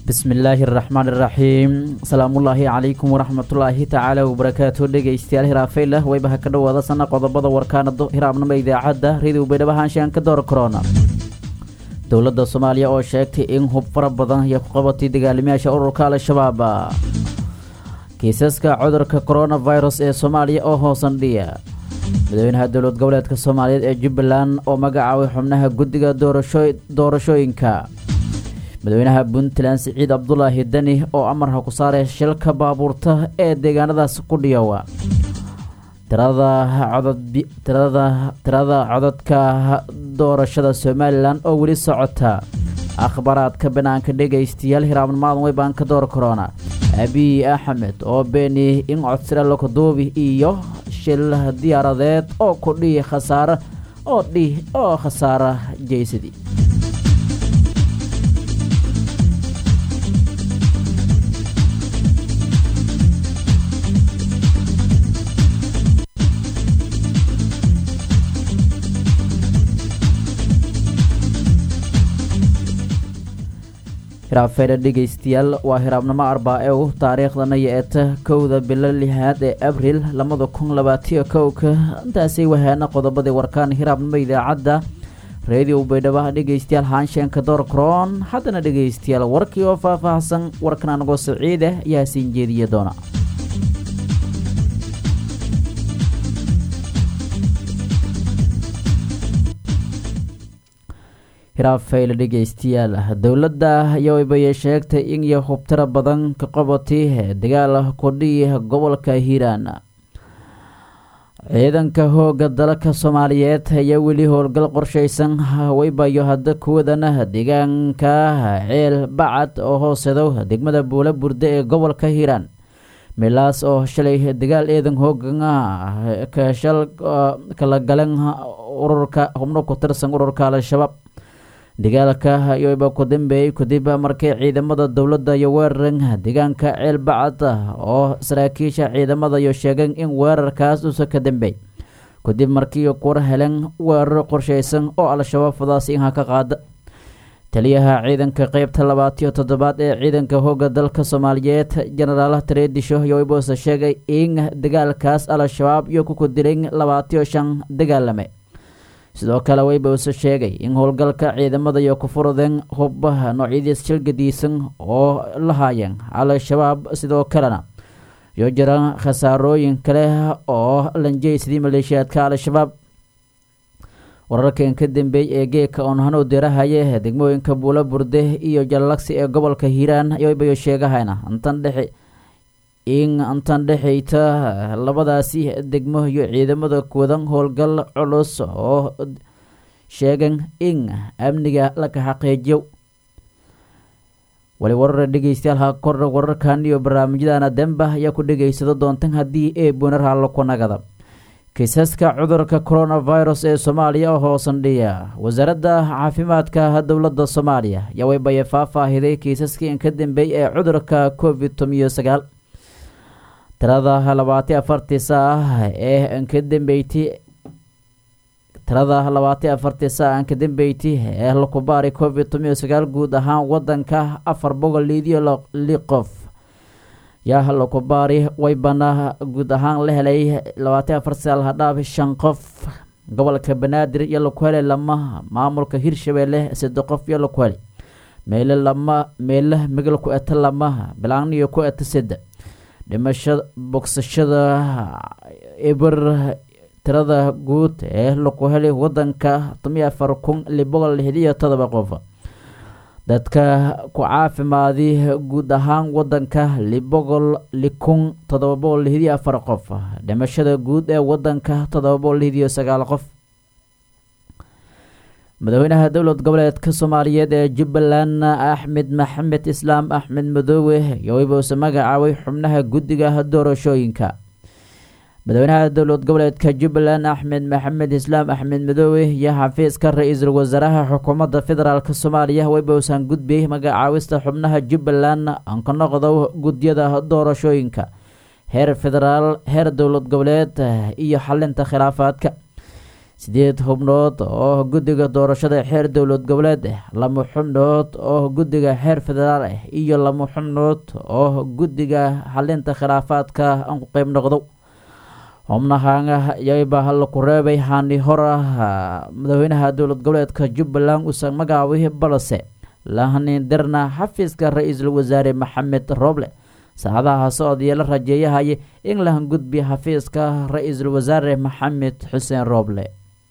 bismillaahi araxmaan iraxiim salaamullaahi calaykum waraxmatullaahi tacaala wabarakaatu dhegeystayaal hiraafaylah waybaha ka dhowaada sana qodobada warkaanado hiraabnimo idaacadda radio baydhabo haanshaan ka door korona dowladda soomaaliya oo sheegtay in hub fara badan iyo ku qabatay dagaalamayaasha ururka al-shabaab kiisaska cudurka coronavirus ee soomaaliya oo hoosandhiya madaxweynaha dowlad goboleedka soomaaliyeed ee jubbaland oo magacaabay xubnaha guddiga doorashooyinka madaxweynaha puntland siciid cabdulaahi deni oo amarha ku saaray shilka baabuurta ee deegaanadaas ku dhiyowa tirada codadka doorashada somalilan oo weli socota akhbaaraadka banaanka dhegaystayaal hiraabnimaadan weybaan ka door korona abiy axmed oo beeni in codsira lokaduubi iyo shil diyaaradeed oo kudhihi khasaare oo dhih oo khasaara jeysadi hiraafeedha dhegaystayaal waa hiraabnimo arbaa-ew taariikhdana yo-eta kowda bilo lixaad ee abril labada kun labaatiyo kowka intaasay wahaana qodobadii warkaan hiraabnimo idaacadda redio baydhaba dhegaystayaal haanshenka door kroon haddana dhegaystayaal warkii oo faah-faahsan warkan anagoo saciida ayaa siin jeediya doona hiraafayl dhegaystayaal dowladda yowbayay sheegtay in iyo hubtiro badan ka qabatay dagaal kudhiyi gobolka hiiraan ciidanka hooga dalka soomaaliyeed ayaa weli howlgal qorshaysan waybayo hadda kuwadana deegaanka ceel bacad oo hoosedo degmada buula burde ee gobolka hiiraan milaas oo shalay dagaal eedan hoogan kashal kala galan ururka xubno ku tirsan ururka al-shabaab dagaalka yoba ku dambeeyey kadib markii ciidamada dowladda iyo weeraran deegaanka ceel bacad oo saraakiisha ciidamada iyo sheegeen in weerarkaas uusa ka dambeey kadib markii kuwar heleen weerar qorshaysan oo al-shabaab fadaasi inha ka qaada taliyaha ciidanka qeybta labaatiyo toddobaad ee ciidanka hooga dalka soomaaliyeed jenaraal tareedisho yoibose sheegay in dagaalkaas al-shabaab iyo ku kudileen labaatiyo shan dagaalame sidoo kale weybause sheegay in howlgalka ciidamada iyo ku furudeen hubaha noocyadiis shilgadiisan oo lahaayeen al-shabaab sidoo kalena iyo jiraan khasaarooyin kale oo lanjeysadii maleeshiyaadka al-shabaab wararkan ka dambeeyey ee geeka oonhano dirahaye degmooyinka buula burde iyo jallagsi ee gobolka hiiraan ybayoo sheegahayna intan dhexe in intan dhexayta labadaasi degmo iyo ciidamada kuwadan howlgal culus oo sheegan in amniga laka xaqiijiyo wali warar dhegeystayaal ha kor wararkan iyo barnaamijyadana demba ayaa ku dhegeysado doontan haddii ee buunar hallo ku nagada kiisaska cudurka coronavirus ee soomaaliya oo hoosandhiya wasaaradda caafimaadka dowladda soomaaliya ayaa waybaye faahfaahiday kiisaskii in ka dambeey ee cudurka covid tomiyo sagaal tirada labaati afartii saa ee ka dambeyti tirada labaati afartii saa aan ka dambeyti ee lakubaari covid tomiyo sagaal guud ahaan wadanka afar boqol liidiyo li qof yaa lakubaari waybana guud ahaan la helay labaati afar saal hadhaaf shan qof gobolka banaadir iyo laku helay lama maamulka hirshabeelle saddex qof iyo laku helay meele lama meele migal ku eta lama bilaaniyo ku eta saddex dhimasha bogsashada eber tirada guud ee laku helay wadanka tomiyo afar kun li boqol lixdiyo todoba qof dadka ku caafimaadi guud ahaan wadanka li boqol li kun todoba boqol lixdiyo afar qof dhimashada guud ee wadanka todoba boqol lixdiyo sagaal qof madaxweynaha dowlad goboleedka soomaaliyeed ee jubbaland axmed maxamed islaam axmed madoowe yoibose magacaabay xubnaha guddiga doorashooyinka madaxweynaha dowlad goboleedka jubbaland axmed maxamed islaam axmed madoowe iyo xafiiska ra-iisul wasaaraha xukuumadda federaalk soomaaliya waybosan gudbiyey magacaawista xubnaha jubbaland aan ka noqdo gudyada doorashooyinka heer federaal heer dowlad goboleed iyo xalinta khilaafaadka sideed xubnood oo guddiga doorashada xeer dowlad goboleed ah laba xubnood oo guddiga xeer federaal ah iyo laba xubnood oo guddiga xalinta khilaafaadka aan ku qeyb noqdo xubnahan yayba laku reebay hani hora madaxweynaha dowlad goboleedka jubbaland uusan magacaabay balse lahanindirna xafiiska ra-iisul wasaare maxamed roble saacadaha socodaya la rajeeyahaya in la hangudbiya xafiiska ra-iisul wasaare maxamed xuseen roble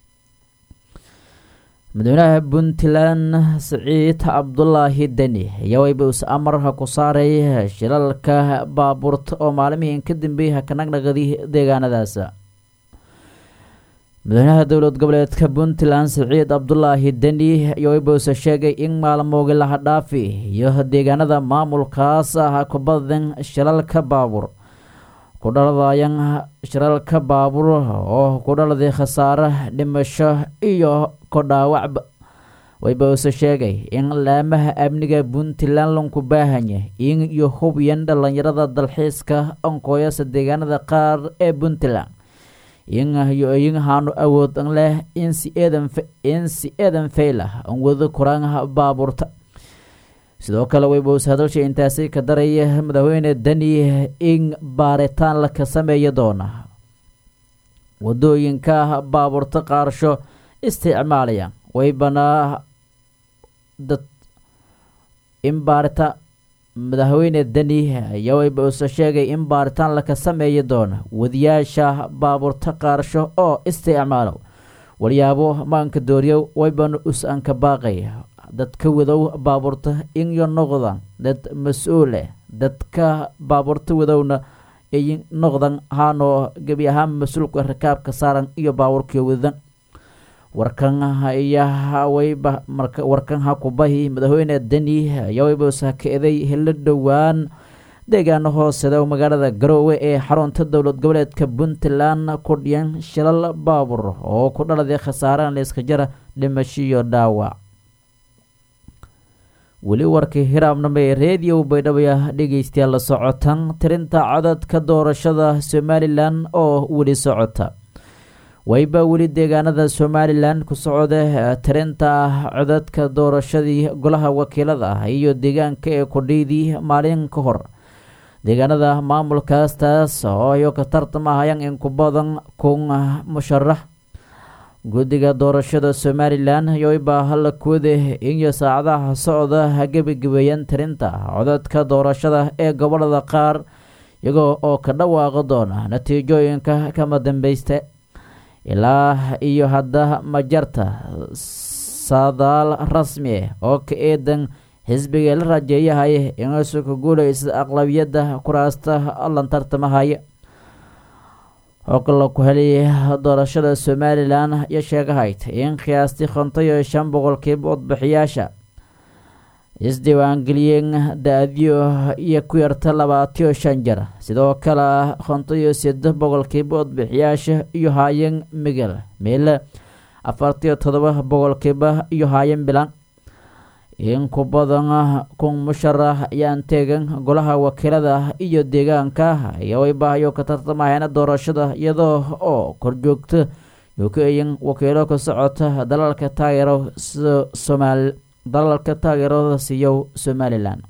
madaxweynaha puntland siciid cabdulaahi deni ayaa wayba us amarha ku saaray shilalka baabuurta oo maalimihiin ka dambeeyay ka naqnaqadi deegaanadaas madaxweynaha dowlad goboleedka puntland siciid cabdulaahi deni ayaa wayba use sheegay in maalmoogi laha dhaafi iyo deegaanada maamulkaas ah ku badan shilalka baabuur ku dhaladayan shiralka baabuur oo ku dhaladay khasaare dhimasho iyo ku dhaawacba wayba use sheegay in laamaha amniga puntland lanku baahanya in iyo hubyan dhalinyarada dalxiiska onkooyasa deegaanada qaar ee puntland iyo iyinhaanu awood leh in si eedan faylah an wado kuraanha baabuurta sidoo kale wayba use hadalsha intaasi ka daraya madaxweyne deni in baaritaan laka sameeya doona wadooyinka baabuurta qaarsho isticmaalaya waybana dad in baarita madaxweyne deni ayaa wayba use sheegay in baaritaan laka sameeya doona wadiyaasha baabuurta qaarsho oo isticmaalo walyaabo maanka dooriyo waybana us anka baaqaya dadka wadow baabuurta inyo noqdan dad mas-uuleh dadka baabuurta wadowna ay noqdan haanoo gebi ahaan mas-uulka rakaabka saaran iyo baabuurkii wadan warkan ayaa wayba marka warkan ha kubahi madaxweyne deni ayaa wayba usakaeday helo dhowaan deegaano hooseda magaalada garoowe ee xarunta dowlad goboleedka puntland ku dhiyan shilal baabuur oo ku dhaladay khasaaraan layska jara dhimasho iyo dhaawac weli warkii hiraabnama ee reediyo baydhabaya dhegeystayaal la socotan tirinta codadka doorashada somalilan oo weli socota wayba weli deegaanada somalilan ku socda tirinta codadka doorashadii golaha wakiilada ah iyo deegaanka ee kudhiydii maalin ka hor deegaanada maamulkaas taas oo ayo ka tartamahayaan in ku badan kun musharax guddiga doorashada somalilan yoybaa hala kuwada iyo saacadaha socda ha gebagabeeyaan tirinta codadka doorashada ee gobolada qaar iyagoo oo ka dhawaaqi doona natiijooyinka kama dambeysta ilaa iyo hadda majarta saadaal rasmi ah oo ka eedan xisbiga la rajeeyahaya inuusu ka guulaysa aqlabiyadda kuraasta lan tartamahaya xogla ku helaya doorashada somalilan iyo sheegahayd in qiyaastii konton iyo shan boqolkiiba codbixiyaasha isdiiwaangeliyeen da-diyo iyo ku yarta labaatiyo shan jar sidoo kale konton iyo seddex boqolkiiba codbixiyaasha iyo haayeen migel meele afartiyo todoba boqolkiiba iyo haayeen bilan in ku badan kun musharax ayaan teegan golaha wakiilada iyo deegaanka ayaa waybahayo ka tartamahayna doorashada iyadoo oo korjoogta yukayin wakiilo ka socota dalalka taageero somaal dalalka taageerada siiyo somalilan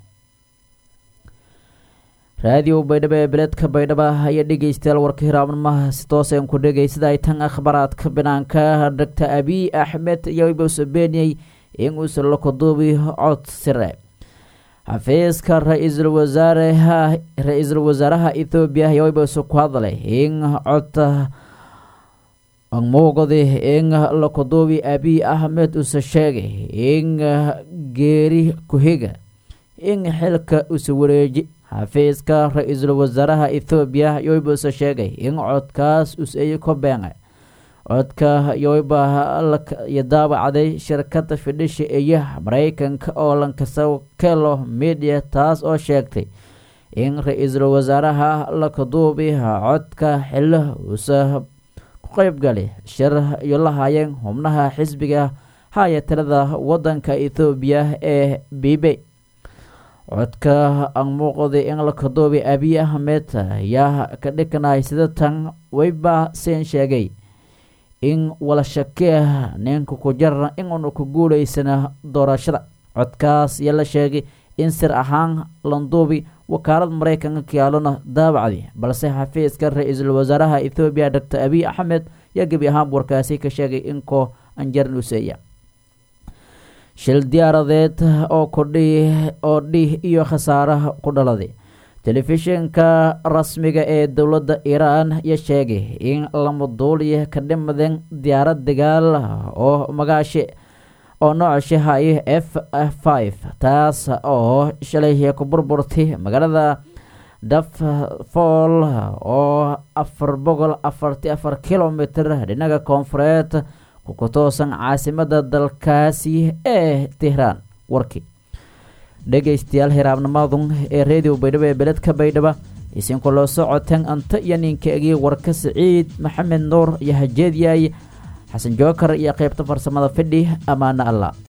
raadiyo baydhabo ee beledka baydhaba ayaa dhegeystayaal warka hiraabnamaha si tooseen ku dhegeysada ay tan akhbaraadka banaanka doctor abiy axmed ayaa wayba beeniyey in uusan la kuduubi cod sire xafiiska ra-iisul wasaaraha ra-iisul wasaaraha ethoobiya ayaa wayba isu ku hadlay in codta muuqdi in la kuduubi abiy axmed uuse sheegay in geeri ku-higa in xilka usa wareeji xafiiska ra-iisul wasaaraha ethoobiya ayaa wayba use sheegay in codkaas us-ay ka beenay codka yoyba iyo daabacday shirkada fidhisha iyo mareykanka oo lankasa kelo media taas oo sheegtay in ra-iisul wasaaraha lakaduubi codka xilo uusa ku qeybgali shir iyo la hayeen xubnaha xisbiga haya tirada wadanka ethoobiya ee bibe codka aan muuqday in lakaduubi abiy axmed ayaa ka dhikanay sida tan wayba seen sheegay in wala shakea ninka ku jarana in uuna ku guulaysana doorashada codkaas iyo la sheegay in sir ahaan landuubi wakaalad maraykanka kiyaalona daabacdi balse xafiiska ra-iisul wasaaraha ethoobiya doctor abiy axmed yaa gebi ahaan warkaasi ka sheegay in koo anjaran useeya shil diyaaradeed oo kudhi oo dhih iyo khasaaraha ku dhaladay telefishinka rasmiga ee dowladda iiraan ya sheegay in lama duuliya ka dhimadeen diyaarad dagaal oo magaashe oo nooca shahayo f five taas oo shalay ku burburtay magaalada daffool oo afar boqol afarti afar kilomitr dhinaga koonfureed ku toosan caasimada dalkaasi ee tehraan warkii dhegaystayaal hiraabnimadun ee redio baydhabo ee beledka baydhaba isinku loo socoteen anta iyo ninkaegii warka siciid maxamed nuur iyo hajeedyaay xasan jookar iyo qeybta farsamada fidhi ammaano allah